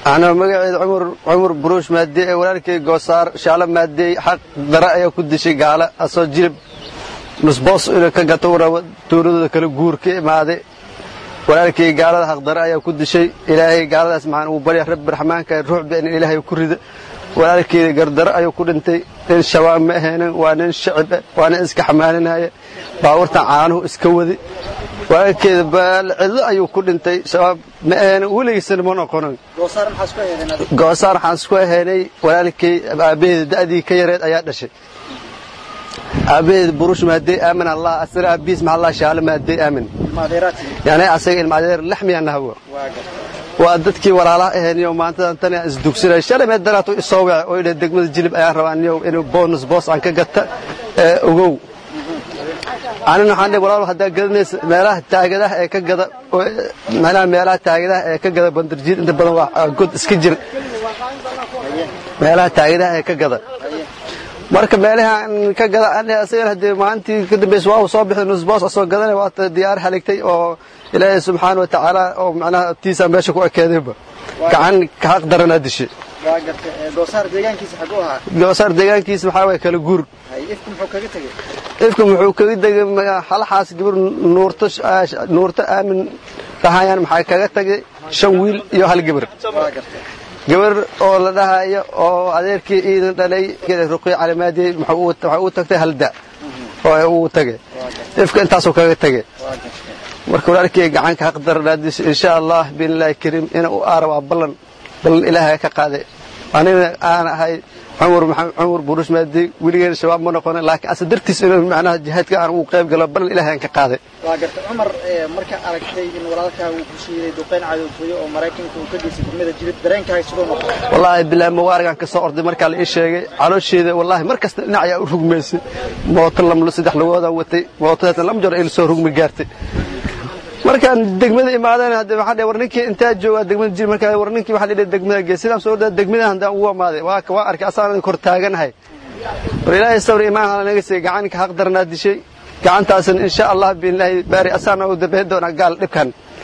anaa magaceeda cumar cumar buruush maadey ee walaalkay goosaar shaalo maadey xaq dare ayaa ku dishay gaala asoo jilib nusboos inuu ka gato rabo tuuladooda kala guur ka imaaday walaalkay gaalada xaq dare ayaa ku dishay ilaahay gaaladaas maxaan ugu barya rabbi raxmaanka ruuxba in ilaahay ku rida walaalkeeda gardaro ayuu ku dhintay nin shabaab ma ahaynin waa nin shacib ah waa nin iska xamaalinaya baabuurtan caanuhu iska wadi walaalkeeda cidlo ayuu ku dhintay shabaab ma ahaynin weligiisana ma noqonin goosaar waxaan isku ahaynay walaalkay aabbaheeda da'dii ka yareed ayaa dhashay aabbaheeda burush maadey aamin allah asna aabbihiis maxaa allah shaalo maadey aamin yani asaga ilmaadeer laxmiya nahwo waa dadkii walaalaha ahayniyo maantadan tan aan isdugsinay shalay mee daraato isoo wece oo idha degmada jilib ayaan rabaa niyow inuu bonus boos aan ka gata ee ogow anina waxaan dhihi walaal haddaa gadanaysa meelaha taagadaha ee ka gada macnaha meelaha taagadaha ee ka gada bandarjiid inta badan waa god iska jir meelaha taagadaha ee ka gada marka meelahan ka gada ani asagana haddee maalintii ka dambaysa waa uu soo bixday nusboos asoo gadanay waata diyaar haligtay oo ilaahay subxaana wa tacaala oo macnaha tiisaa meesha ku ekeedayba gacan xaq daranaa dishay goosaar deegaankiisa xaguu ahaa goosaar deegaankiisa waxaa waye kala guur ifku muxuu kaga tegey ifka wuxuu kaga tegay halaxaas gabar nuurto nuurto aamin dhahayaan maxaa kaga tagay shan wiil iyo hal gabar gabar oo la dhahayo oo adeerkii iidan dhalay ruqiy calimaadiyey waxay u tagtay halda oo uu tagay ifka intaasuu kaga tagay marka walaalkii gacanka xaq daranaadis insha allah biilaahi kariim ina u aara waa ballan ballan ilaahay ka qaaday anina aan ahay cumar cumar burush maadi weligeena shabaab ma noqonin laakiin ase dartiis inuu macnaha jihaadka aan ugu qayb galo ballan ilaahay aan ka qaaday waa garta cumar marka aragtay in walaalkaa uu ku shiiday duqeyn cadowtooyo oo maraykanka uu ka geystay degmada jilib dareenkaaga sidoo noqday wallaahi bilaahi mawaarigaan ka soo orday markaa la ii sheegay caloosheeda wallaahi mar kasta dhinac ayaa u rugmaysay mooto lamlo saddex lugoodaan watay mootodaasna lam jor ila soo rugmi gaartay markaan degmada imaadeen hadde waxaan dhihi war ninkii intaa joogaa degmada jir markaa war ninkii waxaan dhihi degmada gees sidaan soo dhaa degmada handaan ugu amaaday waa waa arkay asaan kor taaganahay war ilaahay sabri imaan hala naga siiyey gacanka xaq daranaa dishay gacantaasna insha allah biilaahi baari asaana u dambeyn doonaa gaal dhibkan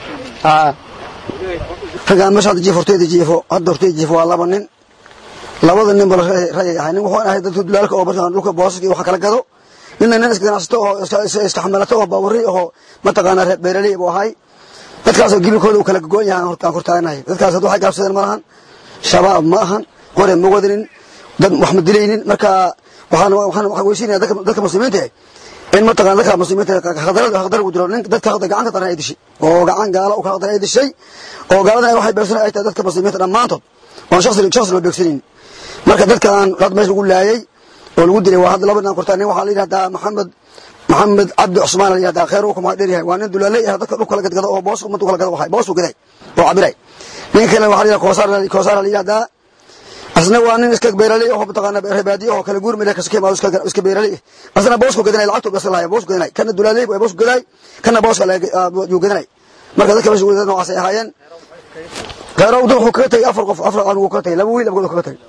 ragaan meesha hadda jiif horteyda jiifo hadda horteyda jiifo waa laba nin labada nin bala rayay ahay nin wuxuu ahay dadka dulaalka oo markaan dhulka boosaska iyo waxa kala gado ninna nin iska ganacsato oo iska xamalato oo baawari oo mataqaanaa reer beeraley buu ahay dadkaasoo gibilkooda uu kala gogoon yahay aan hortaaganahay dadkaas hadda waxay gaabsadeen ma lahan shabaab ma ahan qore ma wadanin dad wax ma dilaynin marka waxaan waxaan waxaan weysiinaya dadka dadka muslimiinta in mataqaana dadka muslimiinta khadar khadar ugu jiro nin dadka khadar gacan ka daran ay dishay oo gacan gaala u kala daran ay dishay oo gaaladan waxay beersan ay tahay dadka muslimiinta dhammaantood waan shakhsi shakhsi loo beegsanin marka dadkan dad meesha lagu laayay oo lagu dilay waa hadda laba nin kortaa nin waxaa la yidhahdaa maxamed maxamed cabdi cusmaan la yidhahdaa khayr uu kuma dheer yahay waa nin dulaalay ah dadka dhulka la gadgado oo boos ummadda kala gado waxay boos u gaday oo cabiray nin kale waxaa la yidhahdaa koosaar koosaar la yidhahdaa asna waa nin iska beeraley oo mataqaana reebaadiyo oo kala guur meel ka sokay iska iska beeraley asna boosku gadanay lacagtu bas lahaay boosku gadanay kana dulaaley waa boosku gaday kana booska la uu gadanay marka dadka meesha wadada noocaas ay ahaayeen khayrow wuxuu kaga tagay afar qof afar aan uu kaga tagay laba wiil abgood kaga tagay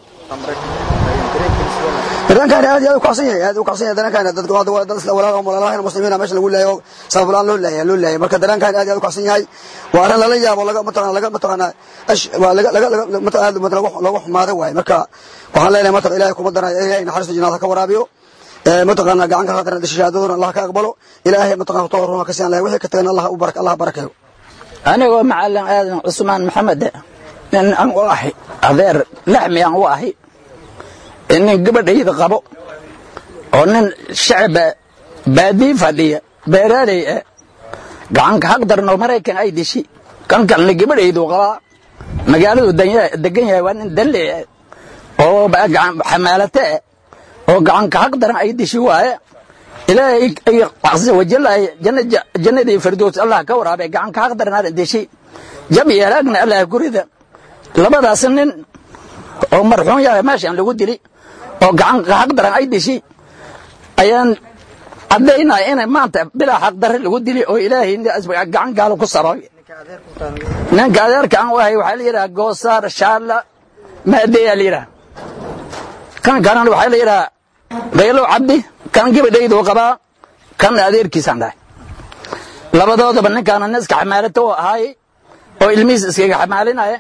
dareenkaan aad iyo aad u kacsan yahay aad u kacsan yahay dareenkaan dadka waa dad dad isla walaal walaalaha muslimiina meesha lagu leeyahay sabab laan loo leeyahay loo leeyahay marka dareenkaan aad iyo aad u kacsan yahay waa arin lala yaabo laga mataqaan laga mataqaan ash waa laga laga mataqaan laga laga xumaado waay marka waxaan leenahay mataqaan ilaahay kuma daray ilaahay naxariista jannada ka waraabiyo ee mataqaan gacan ka qaadan shahaadaduna Allah ka aqbalo ilaahay mataqaan tawar ka siyan wixii ka tagana Allah u barak Allah barakeeyo anigoo macalin aadan cusmaan maxamed nin aan u ahay adeer laxmi aan u ahay nin gabadhayda qabo oo nin shacaba baadii fadhiya beeraaley ah gacanka xaq daran oo maraykan ay dishi kan kalena gabadhaydu qabaa magaaladu degan yahay waa nin danley ah oo xamaalate ah oo gacanka xaq daran ay dishi waaye ilaahay casa wajal ay jannadii firdows allah ka waraabay gacanka xaq daran aan dishi jab iyo halaagna allah gurida labadaas nin oo marxuun yahay meeshaan lagu dili oo gacan xaq daran ay dishi ayaan caddaynaya inay maanta bilaa xaq darre lagu dili oo ilaahay gacan gaalo ku saroy ninka adeerka aan u ahay waxaa la yidhaha goosaar shaalla maadeyaa la yidhaha kan kalena waxaa la yidhaha qaylo cabdi kan gabadhaydu qabaa kan adeerkiisaan dhahay labadoodaba ninkaana nin iska xamaalato oo ahaay oo ilmihiis iskaga xamaalinaya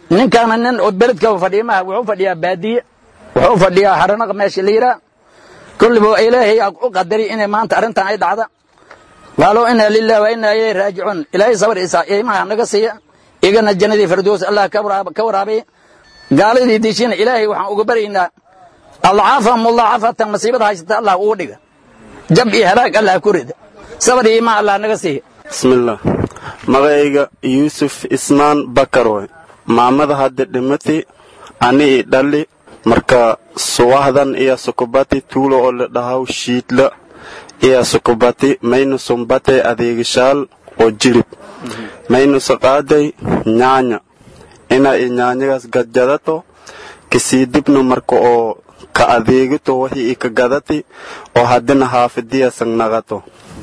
ninkaana nin oo beledka fadhiya maaha wuxuu fadhiyaa baadiye wuxuu fadhiyaa haranaq meesha la yidhaa kulliba ilaahay aa u qadari inay maanta arrintan ay dhacda qaaluu inaa lilah wa inaa ilayhi raajicuun ilaahay sabar isa iimaha naga siiya igana jannadii firdows allah ka waraabiya gaaladii diishina ilaahay waxaan uga baryaynaa adcaafa mudaacafatan masiibada haysata allah ugu dhiga jab iyo halaag allah ku rida sabar iyo iimaan allah naga siiya bismillaah magacayga yuusuf ismaan bakar way maamada hadda dhimati ani i dhali marka suwahdan iyo sukubati tuulo oo la dhahaw shiidla iyo sukubati maynu sumbate adeegishaal oo jirib maynu saqaaday nyaanya ina i nyaanyagaas gadjadato kasii dibna marka oo ka adeegito wixii i ka gadati oo haddina haafidiyasan naqato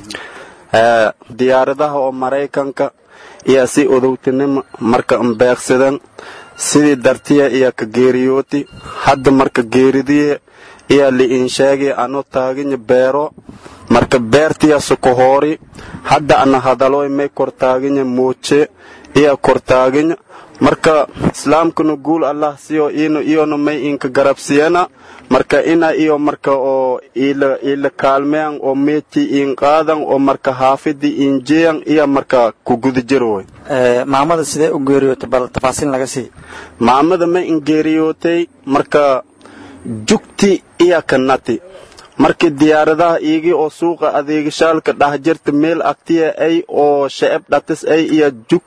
diyaaradaha oo maraykanka iyo si odowtinimo marka mbeeqsadan sidii dartiya iyo ka geeriyooti hadda marka geeridiye iyo li'insheegi ano taaginya beero marka beertiya sukohoori hadda ana hadaloy may kortaaginya muuje iyo kortaaginya marka islaamkuna guul allah siyo ino iyona may inka garabsiyana marka ina iyo marka oo ila ila kaalmeyan oo meeti in qaadan oo marka haafidi injeyan iyo marka ku guda jiroy maamada sidee u geeriyootay bal tafaasiil naga sii maamada ma in geeriyootay marka jugti iyo kanati markii diyaaradaha iigii oo suuqa adeegashaalka dhah jirta meel agtiya ay oo shacab dhatis ay iyo jug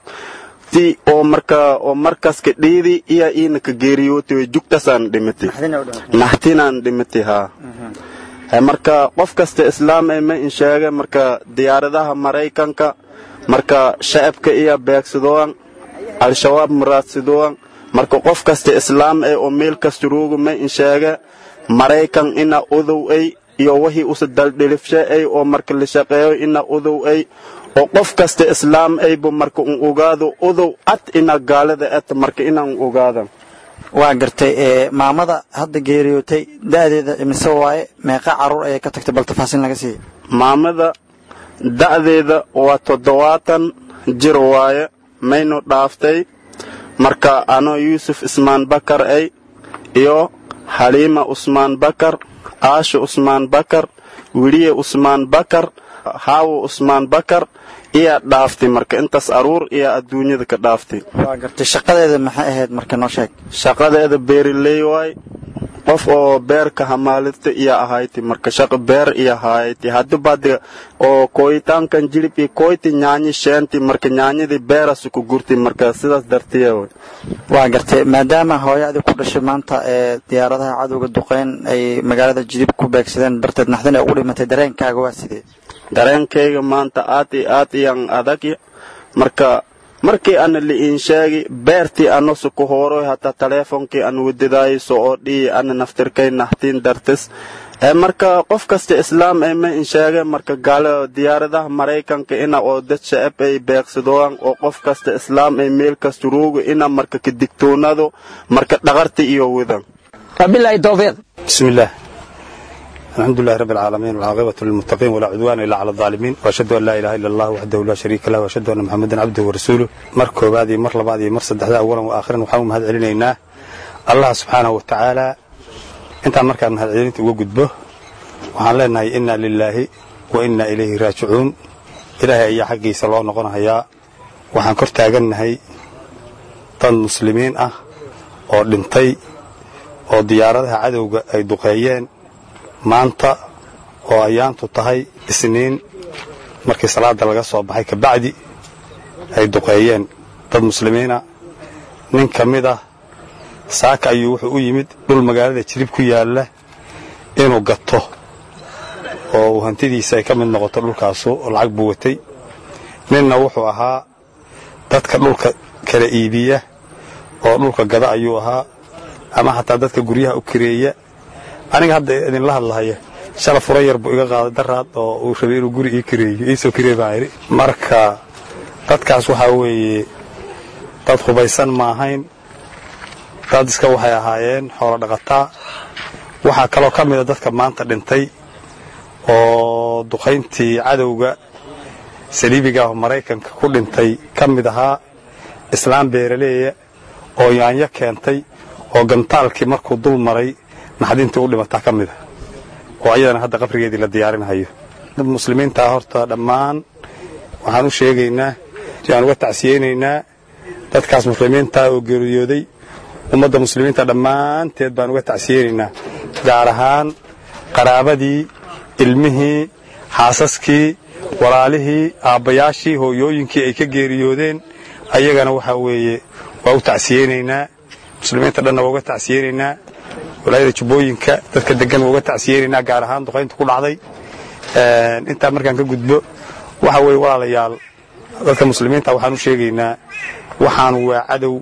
oo marka oo markaska dhiidi iyo iina ka geeriyootay jugtasaan dhimatay naxtinaan dhimatay haa marka qof kasta islaam ay ma in sheega marka diyaaradaha maraykanka marka shacabka iyo beegsadooan al-shabaab muraadsadooan marka qof kasta islaam ay oo meel kasta rooga ma in sheega maraykan ina odow ay iyo wixii usa daldhilifshe ay oo marka la shaqeeyo ina odow ay oo qof kasta islaam ayba marka un ogaado odow cad ina gaalada et marka inaan ogaadan waa gartay maamada hadda geeriyootay da'deeda imise waaye meeqa carruur ayay ka tagtay bal tafaasiil naga siiya maamada da'deeda waa toddobaatan jir waaye maynu dhaaftay marka anoo yuusuf ismaan bakar ay iyo xaliima usmaan bakar aasha usmaan bakar wiliye usmaan bakar haawo usmaan bakar iyaa dhaaftay marka intaas aruur iyo adduunyada ka dhaaftay waa gartay shaqadeeda maxay ahayd marka noo sheeg shaqadeeda beeriley waay qof oo beerka hamaalita iyo ahayti marka shaqa beer iyo hayti hadibade oo kooyitaankan jirib iyo kooyti nyaanyi sheenti marka nyaanyadii beerasu ku gurtay marka sidaas dartiya way waa gartay maadaama hooyadii ku dhashay maanta ee diyaaradaha cadowga duqeyn ay magaalada jilib ku beegsadeen darteed naxdin ay ugu dhimatay dareenkaaga waa sidee dareenkayga maanta aad iyo aad iyaan adag marka markii ana li'iin sheegi beertii ano suku hooroy hataa taleefonkii an wadadaayso oo dhii ana naftirkay nahtiin dartis marka qof kasta islaam ay ma in sheege marka gaalo diyaaradaha maraykanka ina oo dad shacab ay beeqsadooan oo qof kasta islaam ay meel kasta roogo ina marka ka digtoonado marka dhaqarta iyo wadan wabilaahi towfiiq بسم الله الحمد لله رب العالمين والعاقبة للمتقين ولا عدوان إلا على الظالمين وأشهد أن لا إله إلا الله وحده لا شريك له وأشهد أن محمدا عبده ورسوله مركو بادي مر لبادي مر صدحدا أولا وآخرا وحاوم هذا علينا الله سبحانه وتعالى انت مركا من هذا علينا وقد به وحان لنا إنا لله وإنا إليه راجعون إلهي أي حقي صلى الله نقول هيا وحان كرتا هي طن مسلمين أه oo dhintay oo diyaaradaha cadowga ay duqeeyeen maanta oo ayaantu tahay isniin markii salaada laga soo baxay kabacdi ay duqeeyeen dad muslimiina nin ka mid ah saaka ayuu wuxuu u yimid dhul magaalada jirib ku yaalla inuu gato oo uu hantidiisa ay ka mid noqoto dhulkaasu oo lacag buu watay ninna wuxuu ahaa dadka dhulka kala iibiya oo dhulka gada ayuu ahaa ama xataa dadka guryaha u kireeya aniga hadda idinla hadlahaya shala fura yar buu iga qaaday daraad oo uu rabay inuu guri ii kireeyo iisoo kiree baan idhi marka dadkaas waxaa weeye dad hubaysan ma ahayn dad iska waxay ahaayeen xoolo dhaqataa waxaa kaloo ka mida dadka maanta dhintay oo duqayntii cadowga saliibiga ah maraykanka ku dhintay ka mid ahaa islaam beeraleeya oo yaanyo keentay oo gantaalkii markuu dul maray naxdintii u dhimataa ka mid a oo ayadana hadda qabrigeedii la diyaarinhayo dad muslimiintaa horta dhammaan waxaan u sheegaynaa aan uga tacsiyeynaynaa dadkaas muslimiintaa oo geeriyooday ummadda muslimiinta dhammaanteed baan uga tacsiyeynaynaa gaar ahaan qaraabadii ilmihii xaasaskii walaalihii aabbayaashii hooyooyinkii ay ka geeriyoodeen ayagana waxaa weeye waa u tacsiyeynaynaa muslimiinta dhanna waa uga tacsiyeynaynaa walaayada jubbooyinka dadka degan waa uga tacsiyeynaynaa gaar ahaan duqaynta ku dhacday intaa markaan ka gudbo waxa weeye walaalayaal dadka muslimiinta waxaan u sheegaynaa waxaan waa cadow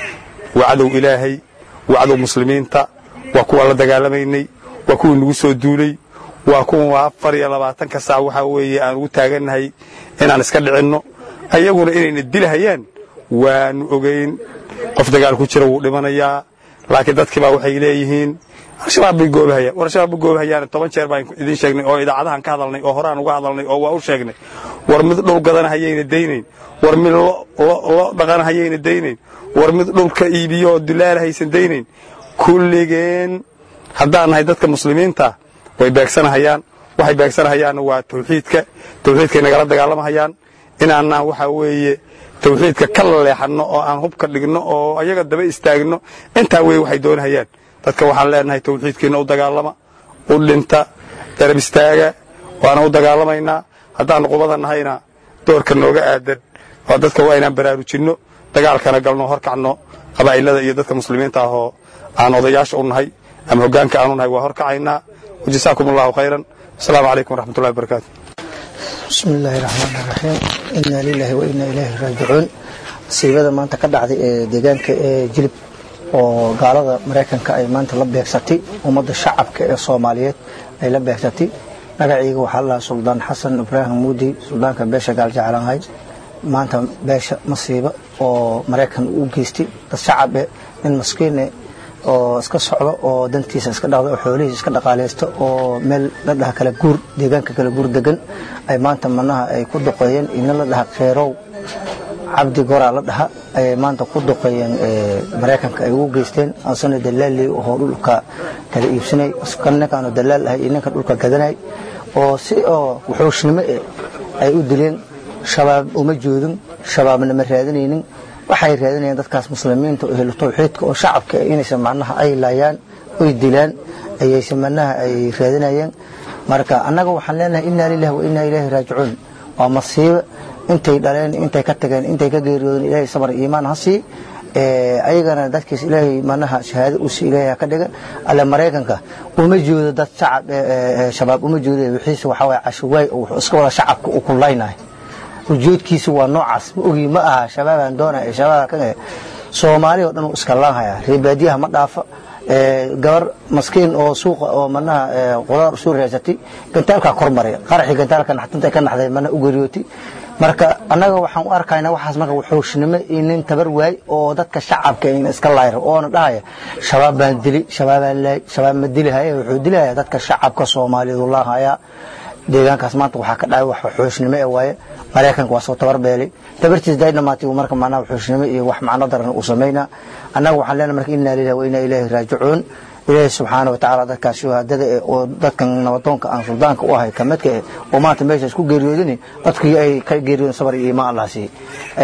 waa cadow ilaahay waa cadow muslimiinta waa kuwaan la dagaalamaynay waa kuwii nagu soo duulay waa kuwa afar iyo labaatanka saac waxaa weeye aan ugu taagannahay inaan iska dhicinno ayaguna inayna dilhayaan waanu ogayn qof dagaal ku jira wuu dhimanayaa laakiin dadkiibaa waxay leeyihiin al-shabaab bay goobahayaan war al-shabaab bay goobahayaan toban jeer baan idin sheegnay oo idaacadahan ka hadalnay oo horaan uga hadalnay oo waa u sheegnay war mid dhul gadana hayayna daynayn war mid lo dhaqana hayayna daynayn war mid dhulka iibiyo oo dulaala haysan daynayn kulligeen haddaan nahay dadka muslimiinta way beegsanahayaan waxay beegsanahayaanna waa tawxiidka tawxiidkay nagala dagaalamahayaan inaanaan waxaa weeye tawxiidka ka leexanno oo aan hubka dhigno oo ayaga daba istaagno intaa weeye waxay doonahayaan dadka waxaan leenahay tawxiidkiina u dagaalama u dhinta darab istaaga waana u dagaalamaynaa haddaannu qubada nahayna doorka nooga aadan waa dadka waa inaan baraarujinno dagaalkana galno horkacno qabaa'ilada iyo dadka muslimiinta ahoo aan odayaasha u nahay ama hoggaanka aanu nahay waa horkacaynaa wajasaakum allahu khayran asalaamu calaykum waraxmatullahi wabarakaatu bismi illaahi raxmaan raxiim inaa lilaahi wa inaa ilaahi raajicuun masiibada maanta ka dhacday ee deegaanka ee jilib oo gaalada maraykanka ay maanta la beegsatay ummadda shacabka ee soomaaliyeed ay la beegsatay magacayga waxaa la lahaa suldaan xasan ibraahim muudi suldaanka beesha gaaljeclahay maanta beesha masiibo oo maraykan u geystay dad shacabe nin maskiine oo iska socdo oo dantiisa iska dhaqda oo xoolihiisa iska dhaqaalaysta oo meel la dhaha kala guur deegaanka kala guur degan ay maanta manaha ay ku duqeeyeen ina la dhaha kheyrow cabdi goraa la dhaha ayay maanta ku duqeeyeen maraykanka ay ugu geysteen asana dalaali oo dhulka kala iibsanay kan ninkaanu dalaal ahay iyo ninka dhulka gadanay oo si oo wuxuushnimo eh ay u dileen shabaab uma joodin shabaabna ma raadinaynin waxay raadinayaan dadkaas muslimiinta oo helo tawxiidka oo shacabka inaysan macnaha ay laayaan oy dilaan ayaysan macnaha ay raadinayeen marka annaga waxaan leenahay inaa lillahi wa inaa ilaahi raajicuun waa masiibo intay dhaleen intay ka tageen intay ka geeriyoodeen ilaahay sabar iimaan ha sii ayagana dadkiis ilaahay manaha shahaado u sii ilaahay ka dhiga alle maraykanka uma joodo dad shacab shabaab uma joodo wixiisa waxaa waye cashuwaay oo wuxuu iska wada shacabka u kullaynahay ujeedkiisa waa noocaas ma ogi ma aha shabaabaan doonaya shabaaba ka soomaali oo dhan uu iska laanhaya reebaadiyaha ma dhaafa gabar maskiin oo suuqa oo manaha qudaar soo raasatay gantaalkaa kor maray qaraxii gantaalka naxtintay ka naxday mana u geriyootay marka annaga waxaan u arkaynaa waxaas marka wuxuushnimo iyo nin tabar waay oo dadka shacabka in iska laayra oona dhahaya shabaab baan dili shabaabaan laay shabaab ma dilihaya wuxuu dilaya dadka shacabka soomaaliyeed u laahaya deegaankaas maanta waxaa ka dhacay wax wuxuushnimo ee waaye maraykanka waa soo tabar beelay tabartiis day dhamaatay uu marka macnaha wuxuushnimo iyo wax macno daran uu samaynaa annaga waxaan leenahay marka inaa lillahi wa inaa ilaahi raajicuun ilaahi subxaana wa tacaala dadkaas shuhaadada eh oo dadkan nabadoonka aan suldaanka u ahay ka midka eh oo maanta meesha isku geeriyoodin dadkii ay ka geeriyoodin sabar iyo iimaan allah sii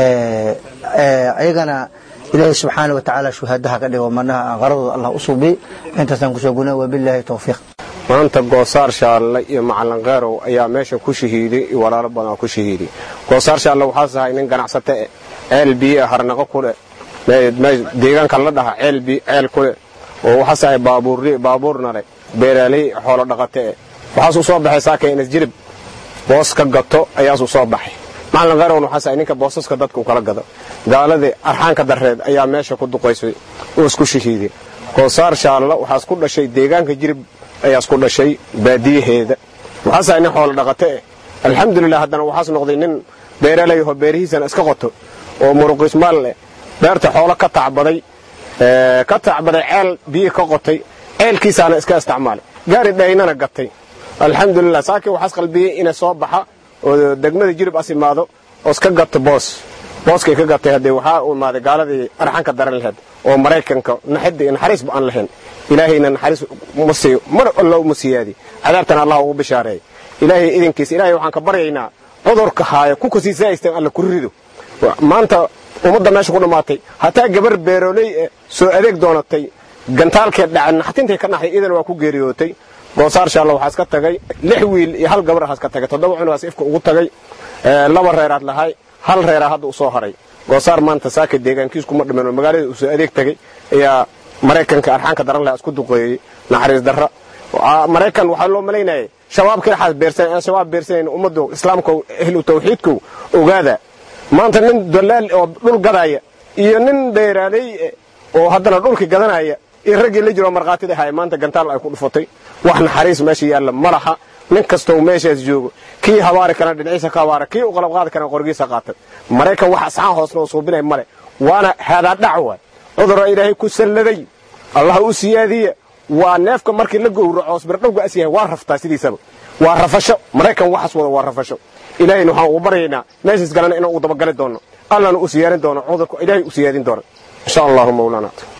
ayagana ilaahi subxaana wa tacaala shuhaadaha ka dhigo manaha qaradooda allah u suubi intaasaan kusoo guna wabilaahi towfiiq maanta goosaar shaalle iyo macalin kheyrow ayaa meesha ku shahiiday iyo walaalo badan oo ku shahiiday goosaar shaalle waxaas ahay nin ganacsate eh ceel biyo harnaqo ku leh deegaanka la dhaha ceel ceel ku leh oo waxaas ahay baabuurna leh beeraaley xoolo dhaqate eh waxaas u soo baxay saaka inas jirib boos ka gato ayaas u soo baxay macalin kheyrowna waxaas ahay ninka boosaska dadka u kala gado gaaladii arxaanka darreed ayaa meesha ku duqaysay oo isku shahiiday goosaar shaalle waxaas ku dhashay deegaanka jirib ayaas ku dhashay baadiyaheeda waxaas ahay nin xoolo dhaqate eh alxamdulilah haddana waxaas noqday nin beeralayaho beerihiisana iska qoto oo muruqismaal leh beerta xoolo ka tacbaday ka tacbaday ceel biyo ka qotay ceelkiisaana iska isticmaalay gaari dhaynana gatay alxamdulilah saakii waxaas qalbiyey inay soo baxa oo degmada jirib as imaado oo iska gato boos booskay ka gatay haddee waxaa u imaaday gaaladii arxanka daran laheed oo maraykanka naxidda iyo naxariisba aan lahayn ilaahayna naxariis ma siiyo mar alla uma siyaadi cadaabtana allah ugu bishaareey ilaahay idinkiisa ilaahay waxaan ka baryaynaa cudurka haaya ku kasii saa'istan alla ku rido maanta ummadda meesha ku dhammaatay hataa gabar beeroley eh soo adeeg doonatay gantaalkee dhaca naxtintay ka naxday idan waa ku geeriyootay goosaar shaalla waxaa iska tagay lix wiil iyo hal gabar aha iska tagay toddoba cunugaas ifka ugu tagay laba reeraad lahay hal reeraa hadda u soo haray goosaar maanta saaka deegaankiis kuma dhiman oo magaalada uu soo adeeg tagay ayaa maraykanka arxaanka daran lahaa isku duqeeyey naxariis darra maraykan waxaa loo malaynayay shabaabkii dhaxaas beersan aan shabaab beersanayn ummaddu islaamka ehlu tawxiidku ogaada maanta nin dalaal oo dhul gadaya iyo nin dheeraaley oo haddana dhulka gadanaya iyo raggii la jiroo markhaatida haya maanta gantaal ay ku dhufatay wax naxariis meesha yaalla ma laha nin kastoo meeshaas joogo kii habaari karana dhinaciisa ka habaara kii u qalab qaadi karana qorgiisa qaatay maraykan wax asxaan hoosna oo suubinay male waana haadaadhac waay cudurra ilaahay ku salladay allah u siyaadiya waa neefka markii la gowraco osbirdhowga as yahay waa raftaa sidiisaba waa rafasho maraykan waxaas wada waa rafasho ilaahayna waxaan ugu baryaynaa meeshaas galana inaan u dabagali doono allana u siyaarin doono cudurka ilaahay u siyaadin doono insha allahu mawlaana